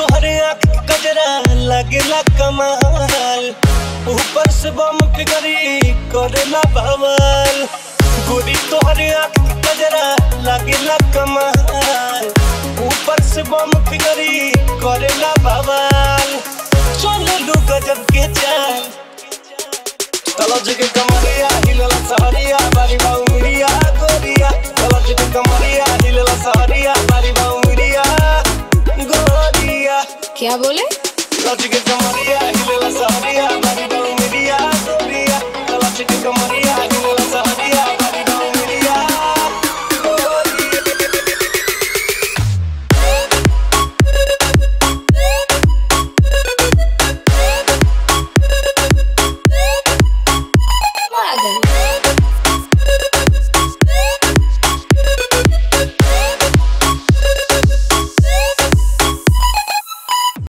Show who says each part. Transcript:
Speaker 1: तोहरे आँख के गजरा लगेला कमाल ऊपर से बम फिगरी करेला भवाल गोरी तोहरे आँख के गजरा लगेला कमाल ऊपर से बम फिगरी करेला भवाल चले लू गजब के चाल तलज के कमरिया हिलला सहरिया बारी बाउरिया गोरिया तलज के कमरिया हिलला सहरिया बारी बाउरिया गोरिया
Speaker 2: क्या बोले
Speaker 1: तलज के कमरिया हिलला सहरिया